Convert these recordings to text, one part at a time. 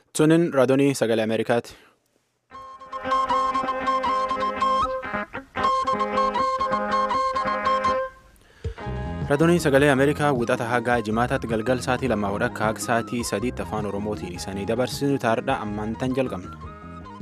Sunin raadiyoo sagalee Ameerikaati. Raadiyoo sagalee Ameerikaa wixata hagaa jimaataatti galgal sa'aatii lamaa hodha akka sa'aatii sadiitti afaan Oromootiin isanii dabarsinu taardha ammaan tan jalqabna.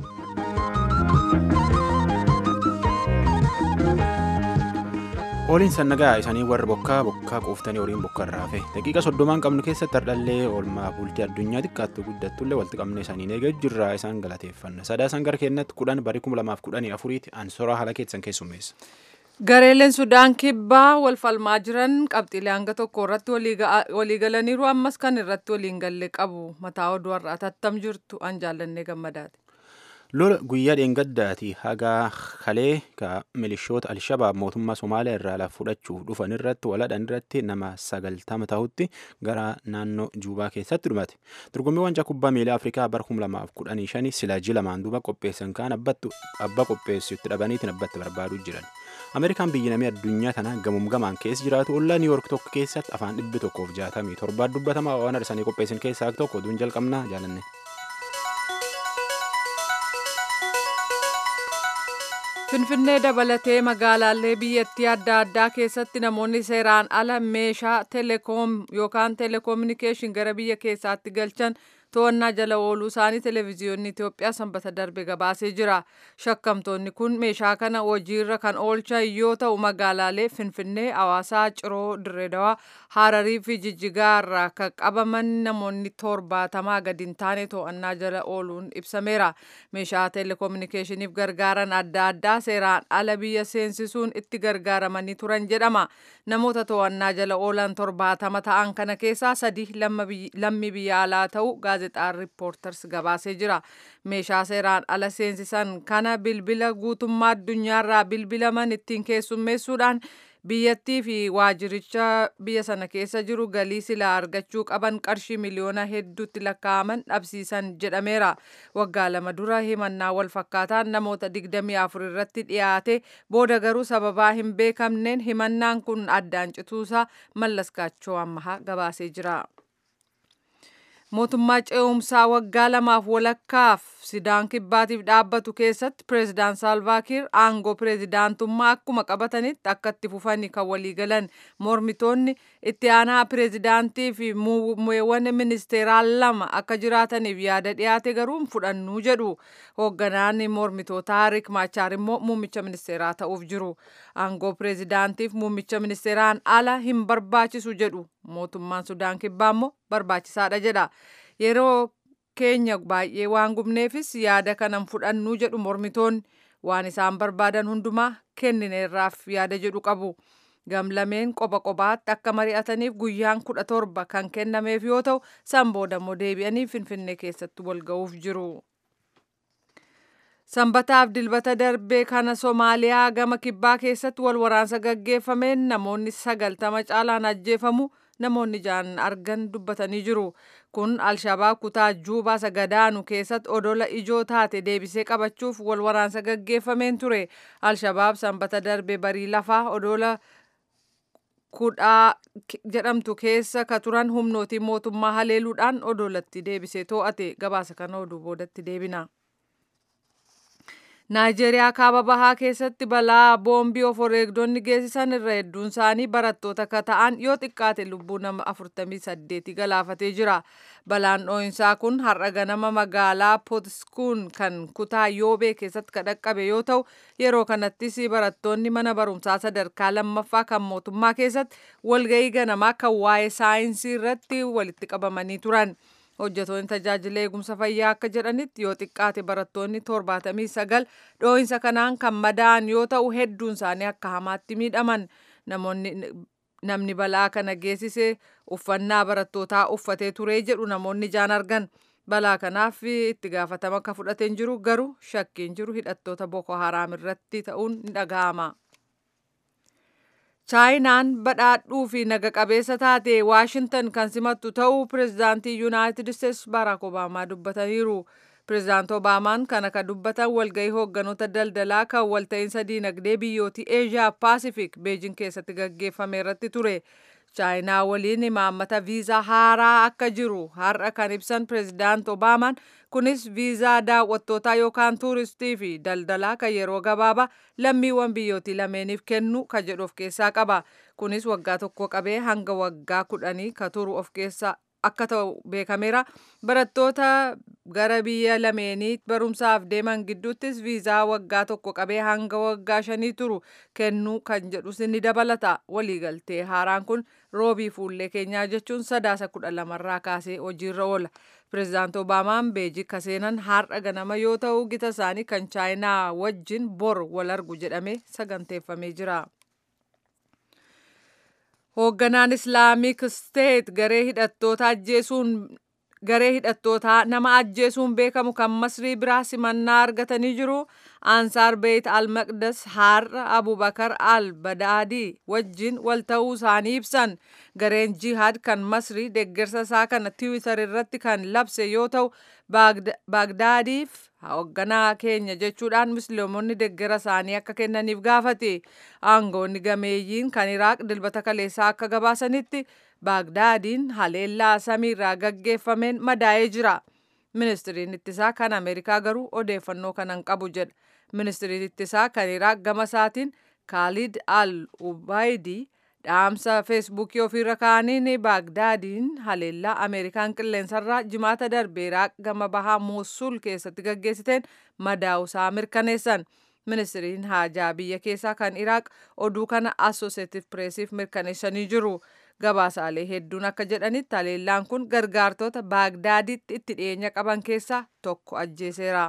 Ooliin sannagaa isaanii warra bokkaa bokkaa quuftanii horiin bokka irraa hafe daqiiqa soddomaan qabnu keessatti hardhallee oolmaa bultii addunyaa xiqqaattu guddattullee walitti qabne isaanii eegee jirraa isaan galateeffanna sadaasaan gara keenyatti kudhan barii kuma lamaaf kudhanii afuriitti ansoraa haala keessan keessummeessa. Gareeleen Sudaan kibbaa wal falmaa jiran qabxiilee hanga tokko irratti waliigalaniiru ammas kan irratti waliin galle qabu mataa oduu har'aa tattam jirtu an jaallannee gammadaati. lola guyyaa dheengaddaati hagaa kalee ka milishoota alshabaab mootummaa somaaliyaa irraa lafa fudhachuuf dhufan irratti waladhan irratti nama sagaltama ta'utti gara naannoo juubaa keessatti dhumate dorgommii wancaa kubbaa miilaa afrikaa bara kuma lamaaf kudhanii shanii silaaji lamaan duuba qopheessan kaan abbaa qopheessutti dhabaniitiin abbatti barbaaduu jiran ameerikaan biyyi namii addunyaa tana gamuum gamaan keessa jiraatu ollaa niiwoork tokko keessatti afaan dhibbi tokkoof jaatamii torbaa dubbatamaa waan arsanii qopheessan keessaa tokko oduun jalqabnaa jaalanne. Finfinnee dabalatee magaalaalee biyyattii adda addaa keessatti namoonni seeraan ala meeshaa teleekoom yookaan teleekoominikeeshin gara biyya keessaatti galchan to'annaa jala ooluu isaanii televezyiyoonni Itoophiyaa sanbata darbe gabaasee jira. Shakkamtoonni kun meeshaa kana hojiirra kan oolchan yoo ta'u magaalaalee Finfinnee, Hawaasaa, Ciroo, Dirreedawaa, Hararii fi Jijjigaa irraa kan qabaman namoonni torbaatamaa gadi hin taane to'annaa jala ooluun ibsameera. Meeshaa teleekoominikeeshiniif gargaaran adda addaa seeraan ala biyya seensisuun itti gargaaramanii turan jedhama. Namoota to'annaa jala oolan torbaatama ta'an kana keessaa sadi lammii biyya alaa ta'u gaazexaan riippoortars gabaasee jira. Meeshaa seeraan ala seensisan kana bilbila guutummaa addunyaarraa bilbilaman ittiin keessummeessuudhaan biyyattii fi waajiricha biyya sana keessa jiru galii silaa argachuu qaban qarshii miliyoona hedduutti lakkaa'aman dhabsiisan jedhameera. Waggaa lama dura himannaa wal fakkaataan namoota 24 irratti dhiyaate booda garuu sababaa hin beekamneen himannaan kun addaan cituusaa mallaskaachoo ammahaa gabaasee jira. mootummaa ce'umsaa waggaa lamaaf walakkaaf Sudaan kibbaatiif dhaabbatu keessatti pireezidaan saalvaakiir aangoo pireezidaantummaa akkuma qabatanitti akka itti fufanii kan waliigalan mormitoonni itti aanaa pireezidaantii fi muumeewwan ministeeraa lama akka jiraataniif yaada dhiyaate garuu fudhannuu jedhu hoogganaan mormitootaa Riik Maachaar immoo muummicha ministeeraa ta'uuf jiru aangoo pireezidaantiif muummicha ministeeraan ala hin barbaachisu jedhu mootummaan Sudaan kibbaa immoo barbaachisaadha jedha yeroo keenya baay'ee waan gubneefis yaada kanan fudhannuu jedhu mormitoonni waan isaan barbaadan hundumaa kennineerraaf yaada jedhu qabu. Gamlameen qoba qobaatti akka mari'ataniif guyyaan kudha torba kan kennameef yoo ta'u san booda immoo deebi'anii finfinnee keessatti wal ga'uuf jiru. Sanbataaf dilbata darbee kana Somaaliyaa gama kibbaa keessatti wal waraansa gaggeeffameen namoonni sagaltama caalaan ajjeefamu namoonni jaan argan dubbatanii jiru. Kun Alshabaab kutaa Juubaa sagadaanu keessatti odola ijoo taate deebisee qabachuuf wal waraansa gaggeeffameen ture. Alshabaab sanbata darbe barii lafaa odola kudhaa jedhamtu keessa ka turan humnootii mootummaa haleeluudhaan odolatti deebisee to'ate gabaasa kana oduu boodatti deebina. Naayijeeriyaa kaaba bahaa keessatti balaa boombii of wareegdonni geessisan irra hedduun isaanii barattoota akka ta'an yoo xiqqaate lubbuu nama 48 galaafatee jira. Balaan dhoo'insaa kun har'a ganama magaalaa Pootiskuun kan kutaa Yoobee keessatti kan dhaqqabe yoo ta'u yeroo kanattis barattoonni mana barumsaa sadarkaa lammaffaa kan mootummaa keessatti walga'ii ganamaa kan waa'ee saayinsii irratti walitti qabamanii turan. hojjetoonni tajaajila eegumsa fayyaa akka jedhanitti yoo xiqqaate barattoonni torbaatamii sagal dhoo'insa kanaan kan madaa'an yoo ta'u hedduun isaanii akka hamaatti miidhaman namoonni namni balaa kana geessise uffannaa barattootaa uffatee turee jedhu namoonni jaan argan balaa kanaaf itti gaafatama akka fudhateen jiru garuu shakkiin jiru hidhattoota boko haraam irratti ta'uun ni dhaga'ama. chaayinaan badhaadhuu fi naga qabeessa taate waashintan kan simattu ta'uu pireezidaantii yuunaayitid isteetsi baaraak obaamaa dubbataniiru pireezidaant obaamaan kana kan dubbatan walgahii hoogganoota daldalaa kan walta'iinsa diinagdee biyyootii eeshiyaa paasifik beejin keessatti gaggeeffame irratti ture chaayinaa waliin imaammata viizaa haaraa akka jiru har'a kan ibsan pireezidaant obaamaan kunis viizaa daawwattootaa yookaan tuuristii fi daldalaa kan yeroo gabaabaa lammiiwwan biyyootii lameeniif kennu ka jedhu of keessaa qaba kunis waggaa tokko qabee hanga waggaa kudhanii ka turu of keessaa akka ta'u beekameera barattoota gara biyya lameenii barumsaaf deeman gidduuttis viizaa waggaa tokko qabee hanga waggaa shanii turu kennuu kan jedhus ni dabalata waliigaltee haaraan kun roobii fuullee keenyaa jechuun sadaasa kudha lamarraa kaasee hojiirra oola pireezidaant obaamaan beejik seenan har'a ganama yoo ta'u gita isaanii kan chaayinaa wajjin bor wal argu jedhamee saganteeffamee jira. hoogganaan islaamik steet garee hidhattoota ajjeesuun garee hidhattootaa nama ajjeesuun beekamu kan masrii biraa simannaa argatanii jiru ansaar beeyt al maqdas har'a abubakar al badaadii wajjin wal ta'uu isaanii ibsan gareen jihaad kan masrii deeggarsa isaa kana tiwiitar irratti kan labse yoo ta'u baagdaadiif hoogganaa keenya jechuudhaan musliimonni deeggara isaanii akka kennaniif gaafate aangoonni gameeyyiin kan iraaq dilbata kaleessaa akka gabaasanitti baagdaadiin haleellaa samiirraa gaggeeffameen madaa'ee jira ministiriin ittisaa kan ameerikaa garuu odeeffannoo kanan qabu jedha ministiriin ittisaa kan iraaq gama isaatiin kaalid al ubaydii dhaamsa feesbuukii ofiirra kaa'aniin baagdaadiin haleellaa ameerikaan qilleensarraa jimaata darbe iraaq gama bahaa muusul keessatti gaggeessiteen madaa'usaa mirkaneessan ministiriin haajaa biyya keessaa kan iraaq oduu kana assosieetiv pireesiif mirkaneessanii jiru gabaasaalee hedduun akka jedhanitti haleellaan kun gargaartota baagdaaditti itti dhiyeenya qaban keessaa tokko ajjeeseera.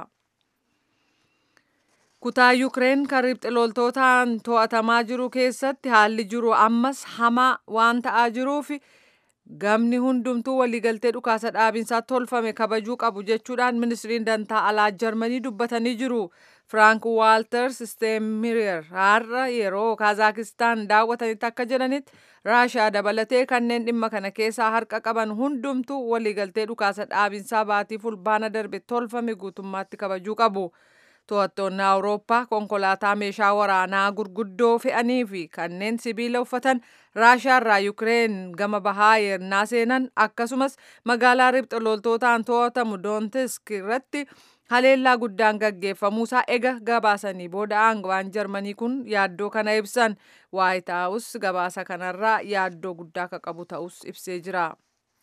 kutaa yukireen kan ribxiloltootaan to'atamaa jiru keessatti haalli jiru ammas hamaa waan ta'aa jiruuf gamni hundumtuu waliigaltee dhukaasa dhaabinsaa tolfame kabajuu qabu jechuudhaan ministiriin dantaa alaa jarmanii dubbatanii jiru firaank waalters steemiriyer har'a yeroo kaazakistaan daawwatanitti akka jedhanitti raashaa dabalatee kanneen dhimma kana keessaa harka qaban hundumtuu waliigaltee dhukaasa dhaabinsaa baatii fulbaana darbe tolfame guutummaatti kabajuu qabu. to'attoonni awurooppaa konkolaataa meeshaa waraanaa gurguddoo fe'anii fi kanneen sibiila uffatan raashaarraa yukireen gama bahaa yernaa seenan akkasumas magaalaa ribxiloltootaan to'atamu doonetsk irratti haleellaa guddaan gaggeeffamuusaa ega gabaasanii booda aangawaan jarmanii kun yaaddoo kana ibsan waayit haawus gabaasa kanarraa yaaddoo guddaa akka qabu ta'us ibsee jira.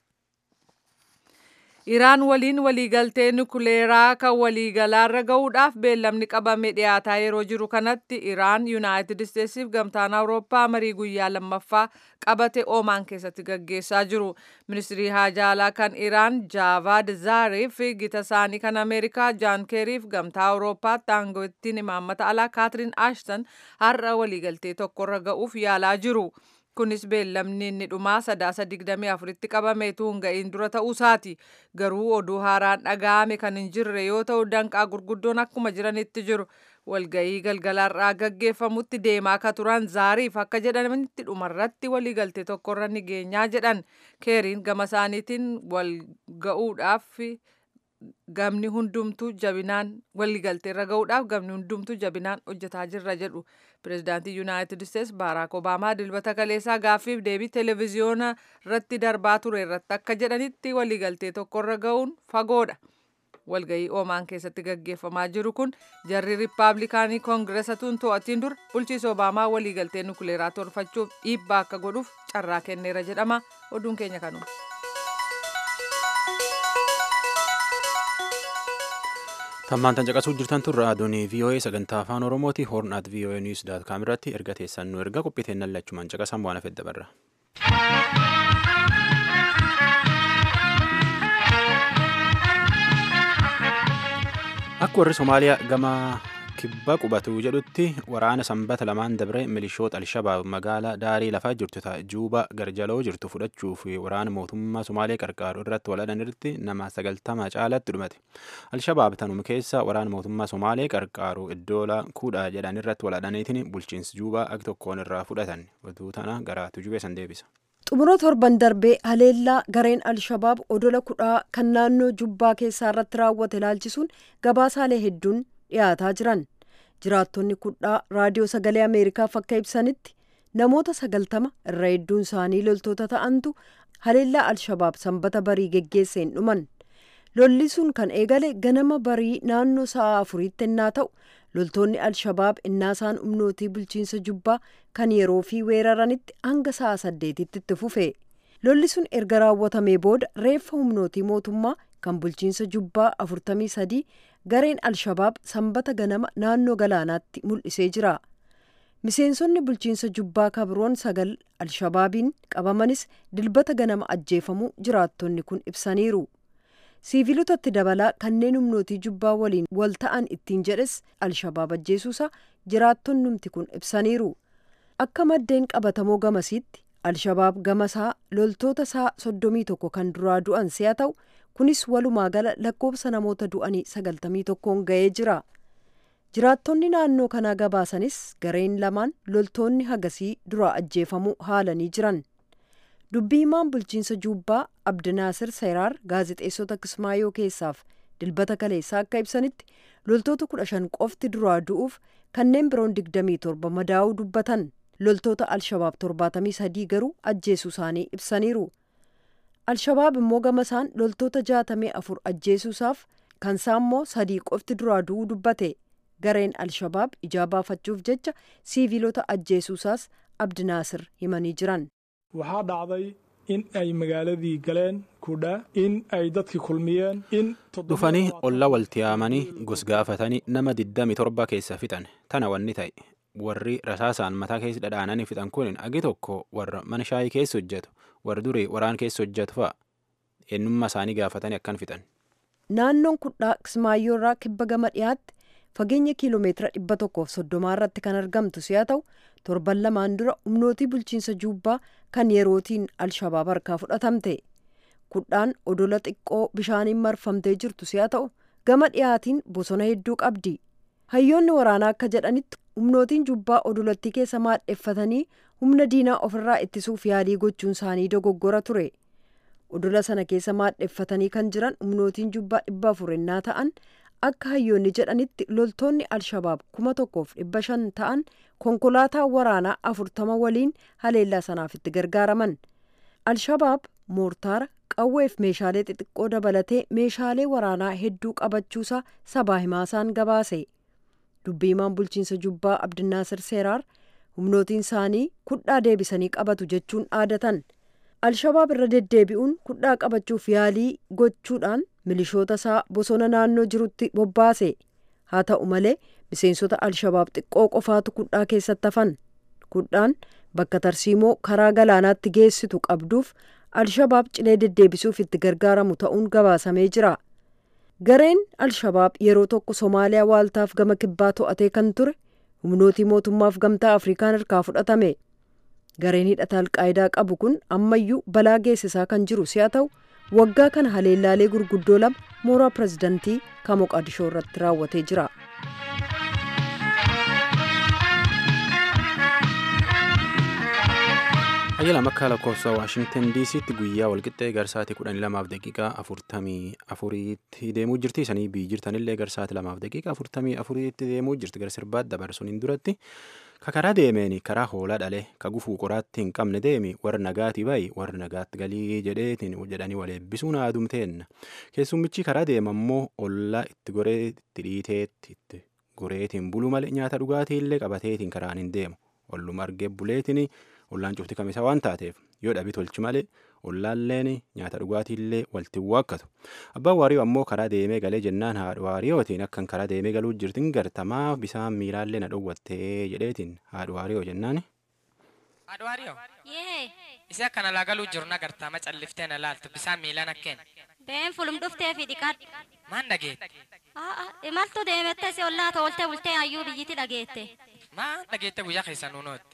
Iraan waliin waliigaltee nukuleeraa kan waliigalaarra gahuudhaaf beellamni qabame dhiyaataa yeroo jiru kanatti Iraan Yuunaayitid Isteetsiif gamtaan Awurooppaa marii guyyaa lammaffaa qabate Oomaan keessatti gaggeessaa jiru. Ministirii haajaalaa kan Iraan Jaavaad Zaariif gita isaanii kan Ameerikaa Jaan Keeriif gamtaa Awurooppaatti aangawittiin imaammata alaa Kaatiriin Ashton har'a waliigaltee tokkorra ga'uuf yaalaa jiru. kunis beellamni inni dhumaa sadaasa digdamii afuritti qabame tuun ga'iin dura ta'uusaati garuu oduu haaraan dhaga'ame kan hin jirre yoo ta'u danqaa gurguddoon akkuma jiranitti jiru walga'ii galgalaarraa gaggeeffamutti deemaa akka turan zaariif akka jedhanitti dhumarratti waliigaltee tokkorra ni geenyaa jedhan keeriin gama isaaniitiin wal ga'uudhaaf gamni hundumtuu jabinaan waliigalteerra ga'uudhaaf gamni hundumtuu jabinaan hojjetaa jirra jedhu pireezidaantii yuunaayitid isteets baaraak obaamaa dilbata kaleessaa gaaffiif deebii televiziyoona irratti darbaa ture irratti akka jedhanitti waliigaltee tokkorra ga'uun fagoodha. walga'ii oomaan keessatti gaggeeffamaa jiru kun jarri riippaabilikaanii koongireesatuun to'atiin dur bulchiisa obaamaa waliigaltee nukuleeraa tolfachuuf dhiibbaa akka godhuuf carraa kenneera jedhama oduun keenya kanuma. tammaantan caqasuu jirtan tun raadiyoon voa sagantaa afaan oromooti hoornaat voa niws daat kaam irratti erga teessan nu erga qophiiteen lachumaan caqasan waan hafedda barra. akka warri somaaliyaa gama kibba qubatu jedhutti waraana sanbata lamaan dabre milishoota alshabaab magaalaa daarii lafaa jirtu ta juuba garjaloo jirtu fudhachuuf waraana mootummaa somaalee qarqaaru irratti waladhan irratti nama sagaltama caalatti dhumate alshabaab tanuma keessa waraana mootummaa somaalee qarqaaru iddoola kudha jedhan irratti waladhaniitiin bulchiinsi juubaa ak tokkoon irraa fudhatan oduu tana gara tujubee san deebisa. xumura torban darbee haleellaa gareen alshabaab odola kudhaa kan naannoo jubbaa keessaa irratti raawwate ilaalchisuun gabaasaalee hedduun dhiyaataa jiran jiraattonni kudhaa raadiyoo sagalee ameerikaaf akka ibsanitti namoota sagaltama irra hedduun isaanii loltoota ta'antu haleellaa alshabaab sanbata barii geggeesseen dhuman lolli sun kan eegale ganama barii naannoo sa'a afuriitti ennaa ta'u loltoonni alshabaab innaa isaan humnootii bulchiinsa jubbaa kan yeroo fi weeraranitti hanga sa'a saddeetitti itti fufe lolli sun erga raawwatamee booda reeffa humnootii mootummaa kan bulchiinsa jubbaa afurtamii sadii gareen alshabaab sanbata ganama naannoo galaanaatti mul'isee jira miseensonni bulchiinsa jubbaa kabroon sagal alshabaabiin qabamanis dilbata ganama ajjeefamuu jiraattonni kun ibsaniiru siivilotatti dabalaa kanneen humnootii jubbaa waliin wal ta'an ittiin jedhes alshabaab ajjeesuusaa jiraattonnumti kun ibsaniiru akka maddeen qabatamoo gamasiitti alshabaab gamasaa loltoota isaa soddomii tokko kan duraa du'an si'a ta'u kunis walumaa gala lakkoofsa namoota du'anii sagaltamii tokkoon ga'ee jira jiraattonni naannoo kanaa gabaasanis gareen lamaan loltoonni hagasii duraa ajjeefamuu haalanii jiran dubbii himaan bulchiinsa jubbaa abdinaasir seeraar gaazexeessota kismaayoo keessaaf dilbata kaleessaa akka ibsanitti loltoota kudha shan qofti duraa du'uuf kanneen biroon digdamii torba madaa'uu dubbatan loltoota alshabaab torbaatamii sadii garuu ajjeesuu isaanii ibsaniiru alshabaab immoo gamasaan loltoota jaatamii afur ajjeesuusaaf kansaa immoo sadii qofti duraa du'uu dubbate gareen alshabaab ijaa baafachuuf jecha siivilota ajjeesuusaas abdinaasir himanii jiran waxaa dhacday in ay magaaladii galeen kudha in ay dadki kulmiyeen in dhufanii olla walti yaamanii gosgaafatanii nama 27 keessa fixan tana wanni ta'e warri rasaasaan mataa keessa dhadhaananii fixan kun agi tokko warra mana shaayii keessa hojjetu warri durii waraan keessa hojjetu fa'a eenyummaa isaanii gaafatanii akkan fixan. naannoon kudhaa kismaayyoo irraa kibba gama dhiyaatti fageenya kiiloomeetira dhibba tokkoof soddomaa irratti kan argamtu si'a ta'u torban lamaan dura humnootii bulchiinsa juubbaa kan yerootiin alshabaab harkaa fudhatamte kudhaan odola xiqqoo bishaaniin marfamtee jirtu si'a ta'u gama dhiyaatiin bosona hedduu qabdi hayyoonni waraanaa akka jedhanitti humnootiin jubbaa odolattii keessa maadheffatanii humna diinaa ofirraa ittisuuf yaalii gochuun isaanii dogoggora ture odola sana keessa maadheffatanii kan jiran humnootiin jubbaa dhibba afur ennaa ta'an akka hayyoonni jedhanitti loltoonni alshabaab kuma tokkoof dhibba shan ta'an konkolaataa waraanaa afurtama waliin haleellaa sanaaf itti gargaaraman alshabaab moortaara qawweef meeshaalee xixiqqoo dabalatee meeshaalee waraanaa hedduu qabachuusaa sabaa himaasaan gabaase dubbiimaan bulchiinsa jubbaa abdinaasir seeraar humnootiin isaanii kudhaa deebisanii qabatu jechuun aadatan alshabaab irra deddeebi'uun kudhaa qabachuuf yaalii gochuudhaan milishoota isaa bosona naannoo jirutti bobbaase haa ta'u malee miseensota alshabaab xiqqoo qofaatu kudhaa keessatti hafan kudhaan bakka tarsiimoo karaa galaanaatti geessitu qabduuf alshabaab cilee deddeebisuuf itti gargaaramu ta'uun gabaasamee jira gareen alshabaab yeroo tokko somaaliyaa waaltaaf gama kibbaa to'atee kan ture humnootii mootummaaf gamtaa afrikaan harkaa fudhatame gareen hidhata alqaayidaa qabu kun ammayyuu balaa geessisaa kan jiru si'a ta'u waggaa kana haleellaalee gurguddoo lama mooraa pirezidantii kan moqadishoo irratti raawwatee jira. Ayyaala makkaa lakkoofsa Waashingtan DC'tti guyyaa walqixxee garsaatii kudhanii lamaaf daqiiqaa afurtamii afuriitti deemuu jirti. Isanii biyyi jirtanillee garsaatii lamaaf daqiiqaa afurtamii afuriitti deemuu jirti. Gara sirbaatti dabarsuun duratti ka karaa deemeeni karaa hoolaa dhalee ka gufuu qoraatti hin qabne deemi warra nagaati bayi warra nagaatti galii jedheetiin jedhanii wal eebbisuun haadumteenna. Keessummichi karaa deemammoo ollaa itti goree itti dhiiteetti itti goreetiin bulu malee nyaata dhugaatiillee qabateetiin karaan hin deemu. Olluma argee buleetiin ollaan cufti kamisa waan taateef yoo dhabii tolchi malee ollaalleen nyaata dhugaatiillee walti waakkatu abbaan waariyoo ammoo karaa deemee galee jennaan haadha waariyootiin akkan karaa deemee galuu jirtin gartamaa bisaan miilaallee na dhowwattee jedheetiin haadha waariyoo jennaan. Haadha waariyoo. Yee. Isi akkana laa galuu jiru na gartama calliftee na laaltu bisaan miilaan akkeen. Been fulum dhuftee fi dhiqadhu. Maan dhageette? Imaltu deemette si ollaa toltee bultee hayyuu biyyiti dhageette. Maan dhageette guyyaa keessa nuunootti?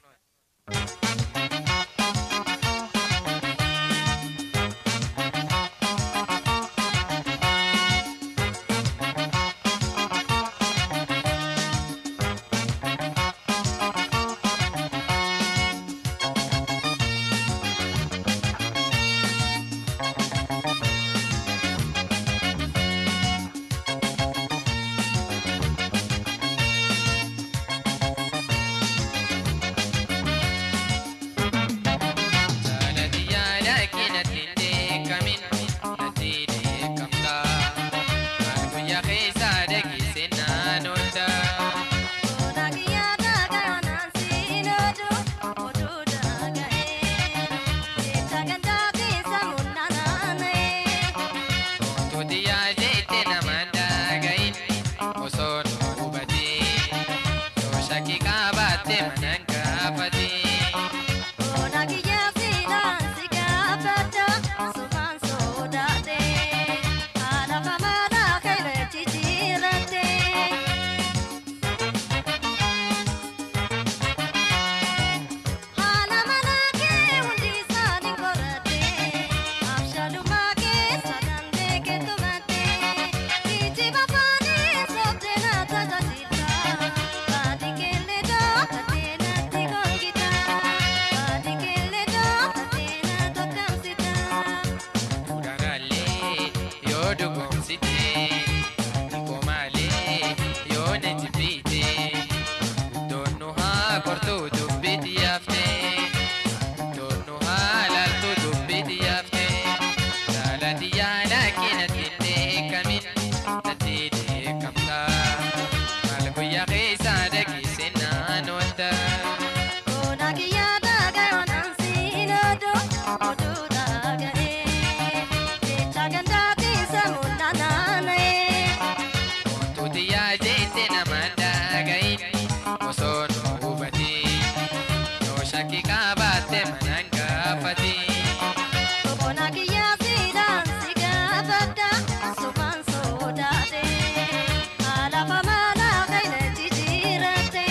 shakkii qabaatte manaan gaafati. Obona kiyyaa siidaan si gaafadha sumaan sodaate alafa manaa qayna jijjiirate.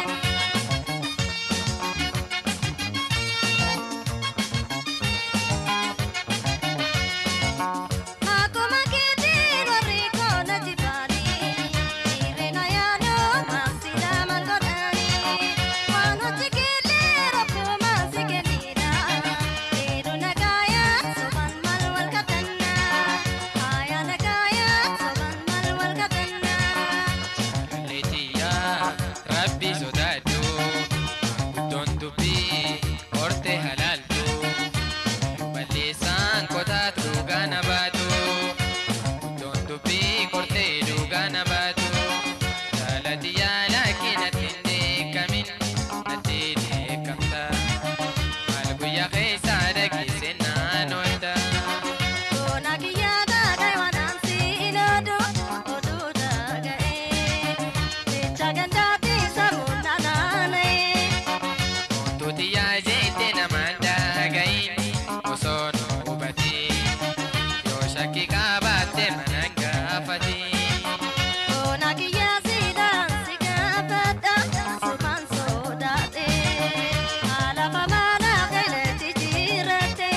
Akkuma keetiin warri koona jifaanii dhiirina yaaduu maasila maal godhanii waan hojii keellee rakkoo maasi kenniidha dhiiru nagaayaa sobaan maal wal katannaa haaya nagaayaa sobaan maal wal katannaa. Leetiyaa rabbi sodaadhu guddoon dubbii horte halaaltu balleessaan kotaatu dhugaa na baatu guddoon dubbii kortee dhugaa na baatu jaalati yaalaa natti hin deekamin natti deekamta maal guyyaa keessaa dhageesse naan oolta. Boona kiyyaa taatee waanaan siin oduu oduu dhaga'ee jecha gandaatti sammuu nanaanee. Tuuti yaajete namaan daagayin osoo nu hubatin yoo shakkii qabaatte manaan gaafati. Boona kiyyaa siidaan si gaafadha sumaan sodaate alafa manaa qayna jijjiirate.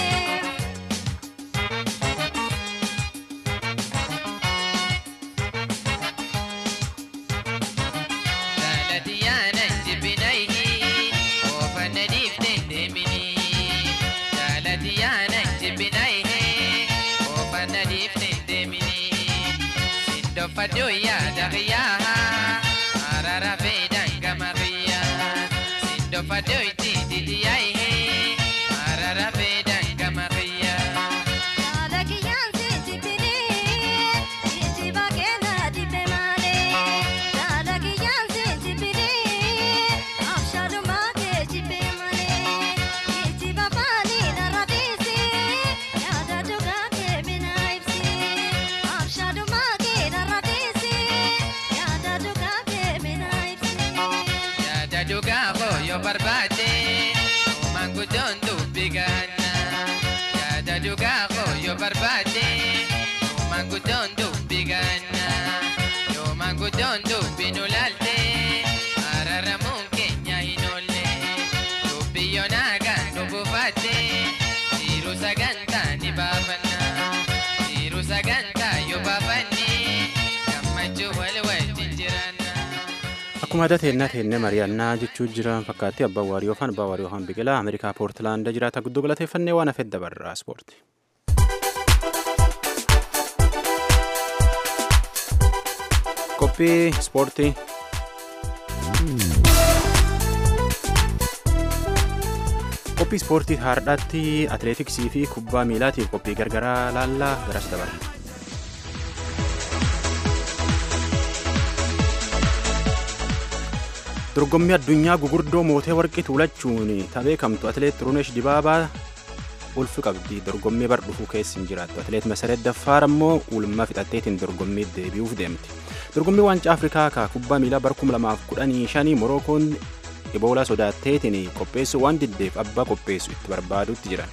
Jaalati yaanan jibbinayhi oofanna dhiifteen deemini. Jaalati yaanan jibbinayhi oofanna dhiifteen deemini. Sindoffadhu yaada qiyyaa araara feedaan gama qiyyaa. Sindoffadhu itti didiyaayi araara feedaan gama qiyyaa. Yaada kiyyaan si jibbinii jijjiba kenna dibbe malee. Yaada kiyyaan si jibbinii abshaalumaa kee jibbe malee. Jijjiba baanii narra dhiisi yaada dhugaa kee bina ibsi. Abshaalumaa kee narra dhiisi yaada dhugaa kee bina ibsi. Yaada dhugaa koo yoo barbaade uumaan guddoon dubbi gahanna. Yaada dhugaa koo yoo barbaade uumaan guddoon dubbi gahanna. Yoomaan guddoon dubbi nu laalte araaramuun keenya hin oolle. Dubbi yoo naagaan nu buufaatte jiru sagantaa ni baafanna. Jiru sagantaa yoo baafanne gammachuu wal wajjin jiraanna. Akkuma aadaa teennaa teennee mari'annaa jechuu jiran fakkaatti abbaan waarii yookaan abbaa waarii yookaan biqilaa Ameerikaa Poortilaanda jiraata guddoo galateeffannee waan hafeef dabarraa ispoorti. Qophii ispoortii. Qophii ispoortii har'aatti atileetiksii fi kubbaa miilaatiif qophii gargaraa laallaa garas dabarra. dorgommii addunyaa gugurdoo mootee warqii tuulachuun beekamtu atileet Xurunesh Dibaabaa ulfi qabdi dorgommii bar dhufuu keessa hin jiraattu atileet Masaret Daffaar ammoo ulma fixatteetiin dorgommii deebi'uuf deemti dorgommii waancaa afrikaa kaa kubbaa miilaa bar 2015 morookoon iboolaa sodaatteetiin qopheessuu waan diddeef abbaa qopheessu itti barbaadutti jiran.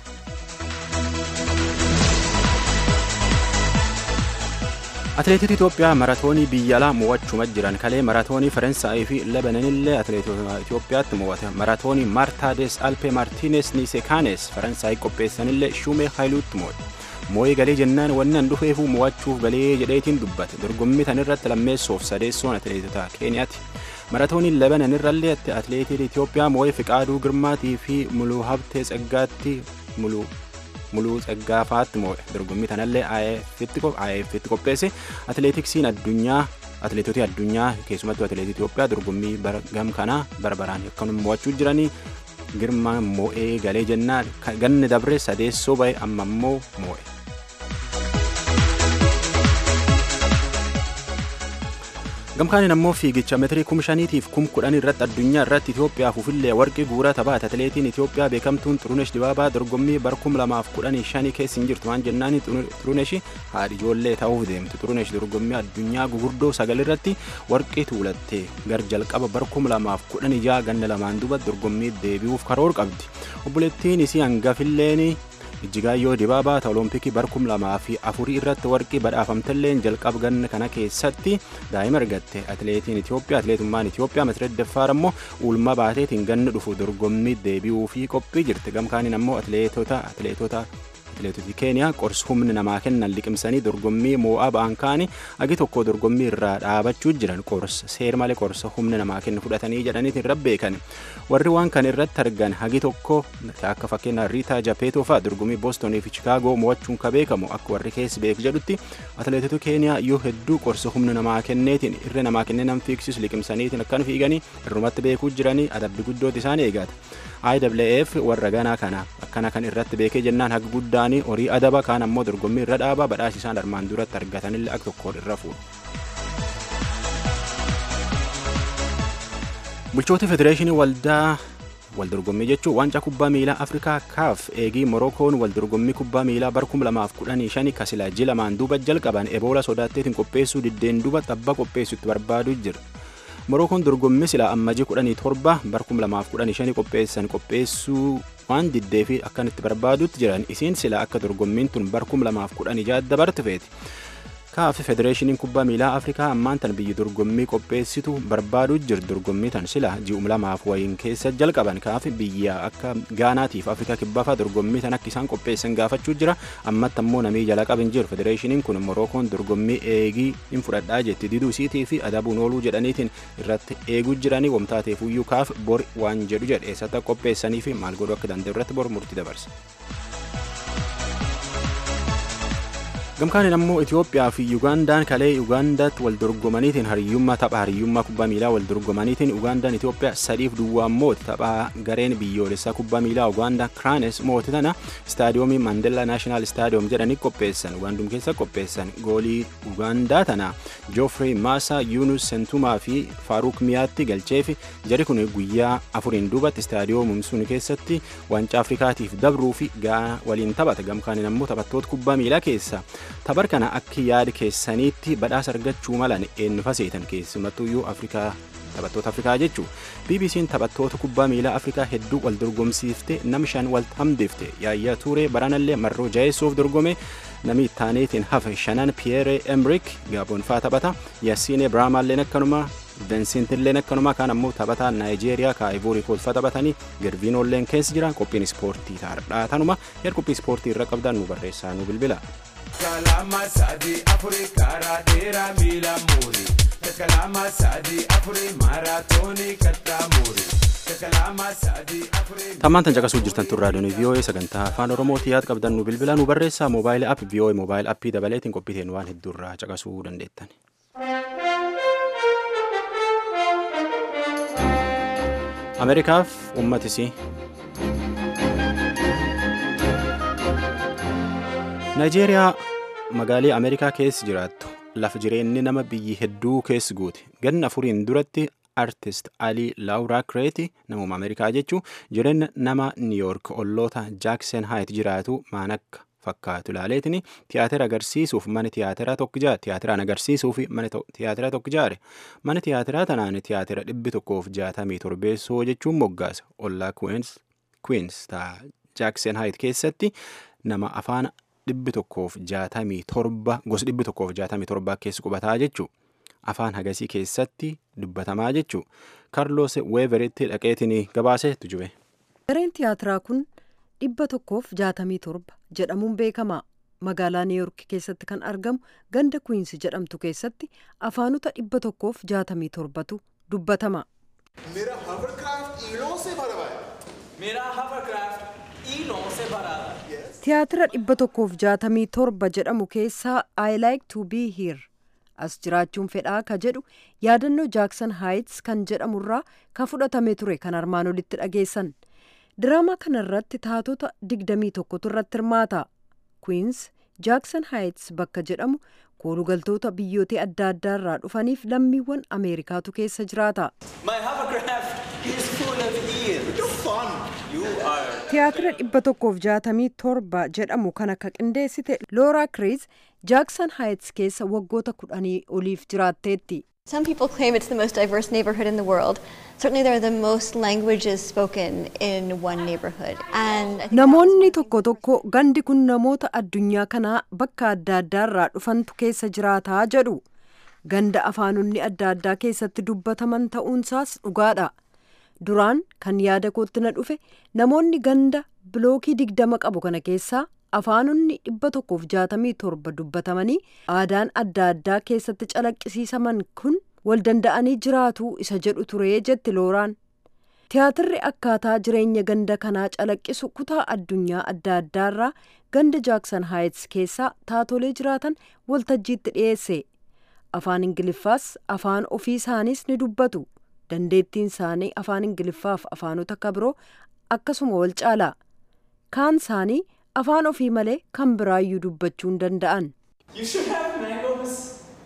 atileetota Itoophiyaa maratoonii biyya alaa mo'achuma jiran kalee maratoonii Faransaayii fi Lebanonillee atileetota Itoophiyaatti mo'ate maratoonii Maartaades Alpee Maartiines Nisekaanes Faransaayii qopheessanillee Shumee Haayiluutti mo'ate. Moo'ee galee jennaan wanni an dhufeefuu mo'achuuf galee jedheetiin dubbate dorgommii tanirratti lammeessoof sadeessoon atileetota Keeniyaati. Maratooniin Lebanonirrallee atileetiin Itoophiyaa moo'ee Fiqaaduu Girmaatii fi Muluu Habtee Tsaggaatti Muluu muluu tsaggaafaatti moo'e dorgommii kanallee IAFitti qopheesse atileetiksiin addunyaa atileetota addunyaa keessumattuu atileetii Itoophiyaa dorgommii gam kanaa barbaraan akkanuma mo'achuu jiranii girma moo'ee galee jennaan ganni dabre sadeessoo ba'e amma immoo moo'e. gamkaaniin ammoo fiigicha meetirii kum shaniitiif kum kudhan irratti addunyaa irratti Itoophiyaaf ufillee warqii guuraa taphaate atileetiin Itoophiyaa beekamtuun Xurunesh Dibaabaa dorgommii bara kum lamaaf kudhanii shanii keessa hin jirtu waan jennaani Xurunesh haadhi ijoollee ta'uuf deemtu Xurunesh dorgommii addunyaa gugurdoo sagal irratti warqii tuulattee gar jalqaba bara kum lamaaf kudhanii jaha ganna lamaan duba dorgommii deebi'uuf karoor qabdi obboleettiin isii hangafilleen Ijjigaayyoo Dibaabaa ta Oloompikii bara kum lamaa fi afurii irratti warqii badhaafamtelleen jalqaba ganna kana keessatti daa'ima argatte atileetiin Itoophiyaa atileetummaan Itoophiyaa Masireet Daffaar ammoo uulma baateetiin ganna dhufu dorgommii deebi'uu fi qophii jirti gamkaaniin ammoo atileetota atileetota atileetoti keeniyaa qorsa humna namaa kennan liqimsanii dorgommii moo'aa ba'an kaanii agi tokko dorgommii irraa dhaabachuu jiran qorsa seer malee qorsa humna namaa kennu fudhatanii jedhaniitiin irra beekan warri waan kan irratti argan hagi tokko akka fakkeenyaa riitaa japeetoo fa'aa dorgommii boostonii fi chikaagoo mo'achuun ka beekamu akka warri keessi beeku jedhutti atileetota keeniyaa yoo hedduu qorsa humna namaa kenneetiin irra namaa kennee nam fiigsisu liqimsaniitiin akkan fiiganii irrumatti beekuu jiranii adabbi guddooti isaan eegata. IWF warra ganaa kana akkana kan irratti beekee jennaan haga guddaanii horii adaba kaan ammoo dorgommii irra dhaabaa badhaasa isaan armaan duratti argatanillee akka tokkoon irra fuudhu. Bulchoota Federeeshinii Waldaa waldorgommii jechuun waancaa kubbaa miilaa Afrikaa kaaf eegii Morookoon waldorgommii kubbaa miilaa bara 2015 kasilaa ji lamaan duuba jalqaban eboola sodaatteetiin qopheessuu diddeen duuba tabba qopheessutti barbaadu jira. Morookoon dorgommii silaa ammajii kudhanii torba bara kuma lamaaf kudhanii shanii qopheessan qopheessuu waan diddee fi akkanatti barbaadutti jiran isiin silaa akka dorgommiin tun bara kuma lamaaf kudhanii jaha dabarte feeti. Kaaf federeeshiniin kubbaa miilaa Afrikaa ammaan tan biyyi dorgommii qopheessitu barbaaduu jiru dorgommii tan sila ji'um lamaaf wayiin keessa jalqaban kaaf biyya akka Gaanaatiif Afrikaa kibbaafa dorgommii tan akka isaan qopheessan gaafachuu jira ammatti ammoo namii jala qabin jiru federeeshiniin kun Morookoon dorgommii eegii hin fudhadhaa jetti diduu isiitii fi adabuun ooluu jedhaniitiin irratti eeguu jiranii wamtaateefuyyuu kaaf bor waan jedhu jedhe eessatti qopheessanii fi maal godhuu akka danda'u irratti bor murtii dabarse. gamkaaniin ammoo Itoophiyaa fi Ugandaan kalee Ugaandaatti wal dorgomaniitiin hariyyummaa tapha hariyyummaa kubbaa miilaa wal dorgomaniitiin Ugandaan Itoophiyaa sadiif duwwaan mooti tapha gareen biyyoolessaa kubbaa miilaa Ugaandaa Kiraanes mooti tana istaadiyoomii Mandela Naashinaal Istaadiyoom jedhanii qopheessan Ugaandum keessa qopheessan goolii Ugaandaa tana Joofrey Maasaa Yuunus Sentumaa fi Faaruuk Miyaatti galcheefi jari kun guyyaa afuriin duubatti istaadiyoomum sun keessatti waancaa Afrikaatiif dabruu fi Gaana waliin taphata gamkaaniin ammoo taphattoota kubbaa miilaa keessa tabar kana akka yaada keessaniitti badhaasa argachuu malan eenyu faseetan keessumattuyyuu afrikaa taphattoota afrikaa jechuu bbc'n taphattoota kubbaa miilaa afrikaa hedduu wal dorgomsiifte nam shan wal hamdifte yaayyaa tuuree baranallee marroo jaheessuuf dorgome nami ittaaneetiin hafe shanan piyeere emrik gaaboonfaa taphata yaasiine biraamaalleen akkanuma Vensintilleen akkanuma kaan ammoo taphataa Naayijeeriyaa kaa'ivoori koolfa taphatanii Gerviinoolleen keessa jira qophiin ispoortii taardhaa tanuma yaa qophii ispoortii irra qabdan nu barreessaa nu bilbila. kalama sadi afuri karaa dheeraa miila muuri kalama sadi afuri maaraatoonii kattaa muuri kalama sadi afuri. Tammaan tan caqasuu jirtan tun raadiyoon VOA sagantaa afaan Oromootii yaad qabdan nu bilbila nu barreessaa moobaayilii app VOA moobaayil appii dabaleetiin qophiiteen waan hedduurraa caqasuu dandeettan. Ameerikaaf uummatisii. Naayijeeriyaa magaalii Ameerikaa keessa jiraattu lafa jireenyi nama biyyi hedduu keessa guute ganna afuriin duratti artist alii laawuraa kireeti namuma Ameerikaa jechuun jireenya nama niiyoork olloota jaaksen haayit jiraatu maan akka fakkaatu ilaaleetiin tiyaatira agarsiisuuf mana tiyaatiraa tokko ijaare tiyaatiraan agarsiisuuf mana tiyaatiraa tokko ijaare mana tiyaatiraa tanaan tiyaatira dhibbi tokkoof jaatamii torbeessoo jechuun moggaasa ollaa kwiins jaaksen haayit keessatti nama afaan dhibbi tokkoof jaatamii torba gosa dhibbi tokkoof jaatamii torbaa keessa qubataa jechuu afaan hagasii keessatti dubbatamaa jechuu kaarloos weeveritti dhaqeetiin gabaaseetu jube. gareen tiyaatiraa kun dhibba tokkoof jaatamii torba jedhamuun beekama magaalaa niiyoork keessatti kan argamu ganda kwiinsi jedhamtu keessatti afaanota dhibba tokkoof jaatamii torbatu dubbatama. मेरा hovercraft ईड़ों से भरा हुआ है मेरा hovercraft ईड़ों से भरा हुआ है tiyaatira dhibba tokkoof jaatamii torba jedhamu keessaa I like to be here as jiraachuun fedhaa ka jedhu yaadannoo jaaksan haayits kan jedhamurraa ka fudhatame ture kan armaan olitti dhageessan diraamaa kana irratti taatota digdamii tokkotu irratti hirmaata kwiins jaaksan haayits bakka jedhamu koolugaltoota biyyoota adda addaarraa dhufaniif lammiiwwan ameerikaatu keessa jiraata. My hovercraft is full of eels. You're fun. You are. tiyaatira dhibba tokkoof jaatamii torba jedhamu kan akka qindeessite looraa kiriis jaaksan haayits keessa waggoota kudhanii oliif jiraatteetti. Some people claim it's the most diverse neighborhood in the world. Certainly, there are the most languages spoken in one neighborhood. And I think Namoonni tokko tokko gandi kun namoota addunyaa kanaa bakka adda addaarraa dhufantu keessa jiraataa jedhu. Ganda afaanonni adda addaa keessatti dubbataman ta'uunsaas dhugaadha. Duraan kan yaada kootti na dhufe namoonni ganda bilookii digdama qabu kana keessaa afaanonni dhibba tokkoof jaatamii torba dubbatamanii aadaan adda addaa keessatti calaqqisiisaman kun wal danda'anii jiraatu isa jedhu turee jetti looraan. Tiyaatirri akkaataa jireenya ganda kanaa calaqqisu kutaa addunyaa adda addaarraa ganda jaaksan haayits keessaa taatolee jiraatan waltajjiitti dhiyeesse. Afaan Ingiliffaas afaan ofii isaaniis ni dubbatu. Dandeettiin isaanii afaan Ingiliffaaf afaanota kabiroo akkasuma wal caala. Kaan isaanii afaan ofii malee kan biraayyuu dubbachuu hin danda'an. You should have mangoes.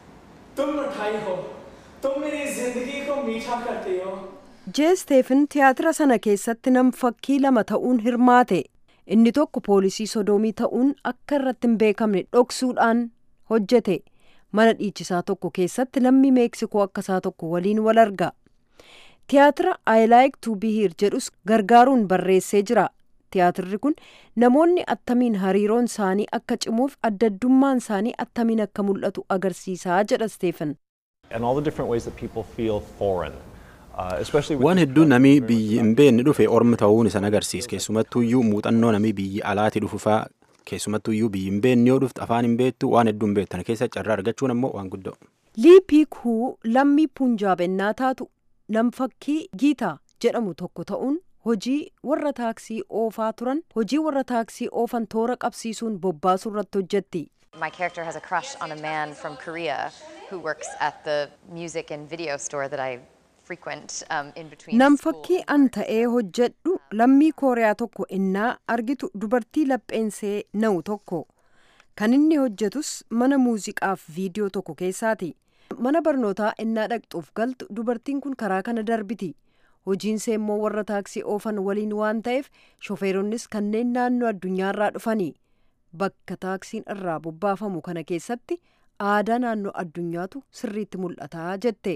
तुम मिठाई हो तुम मेरी जिंदगी को मीठा करते हो jeesteefin tiyaatira sana keessatti nam fakkii lama ta'uun hirmaate inni tokko poolisii sodoomii ta'uun akka irratti hin beekamne dhoksuudhaan hojjete mana dhiichisaa tokko keessatti lammii meeksikoo akkasaa tokko waliin wal arga tiyaatira i like to be here jedhus gargaaruun barreessee jira tiyaatirri kun namoonni attamiin hariiroon isaanii akka cimuuf addaddummaan isaanii attamiin akka mul'atu agarsiisaa jedha steefan and all the different ways that people feel foreign. Uh, especially with Waan these hedduu drugs namii that biyyi hin beekne dhufe orma ta'uun isa agarsiisa. Keessumattuyyuu muuxannoo namii biyyi alaati dhufu faa keessumattuyyuu biyyi hin beekne yoo dhufte afaan hin beektu waan hedduu hin beektan keessa carraa argachuun ammoo waan guddoo. liipii kuu lammii punjaab ennaa taatu namfakkii giitaa jedhamu tokko ta'uun hojii warra taaksii oofaa turan hojii warra taaksii oofan toora qabsiisuun bobbaasuu irratti hojjetti. My character has a crush on a man from Korea who works at the music and video store that I frequent um, in between. Namfakkii an ta'ee hojjedhu lammii kooriyaa tokko innaa argitu dubartii lapheensee na'u tokko. Kan inni hojjetus mana muuziqaaf viidiyoo tokko keessaati. Mana barnootaa innaa dhaqxuuf galtu dubartiin kun karaa kana darbiti. Hojiinsee immoo warra taaksii oofan waliin waan ta'eef shofeeronnis kanneen naannoo addunyaarraa dhufani. Bakka taaksiin irraa bobbaafamu kana keessatti aadaa naannoo addunyaatu sirriitti mul'ataa jette.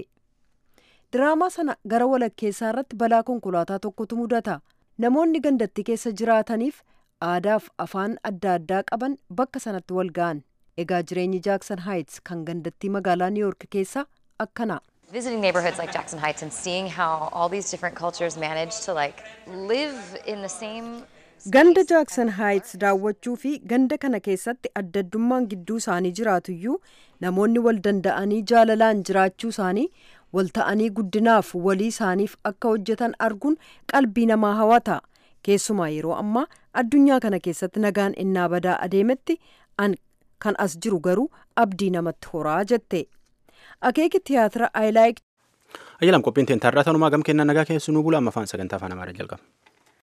Diraamaa sana gara walakkeessaa irratti balaa konkolaataa tokkotu mudata. Namoonni gandatti keessa jiraataniif aadaaf afaan adda addaa qaban bakka sanatti wal ga'an. Egaa jireenyi Jaaksan Haayits kan gandattii magaalaa Niw Yoork keessaa akkana. Visiting neighborhoods like Jackson Heights and seeing how all these different cultures manage to like live in the same Ganda Jaaksan Haayits daawwachuu fi ganda kana keessatti addaddummaan gidduu isaanii jiraatuyyuu namoonni wal danda'anii jaalalaan jiraachuu isaanii wal ta'anii guddinaaf walii isaaniif akka hojjetan arguun qalbii namaa hawata. Keessumaa yeroo ammaa addunyaa kana keessatti nagaan innaa badaa adeemetti an kan as jiru garuu abdii namatti horaa jette. Akeeki tiyaatira I like Ayyalam qophiin teen tarraa tanumaa gam kennaa nagaa keessu nu bula amma afaan sagantaa afaan amaaraa jalqaba.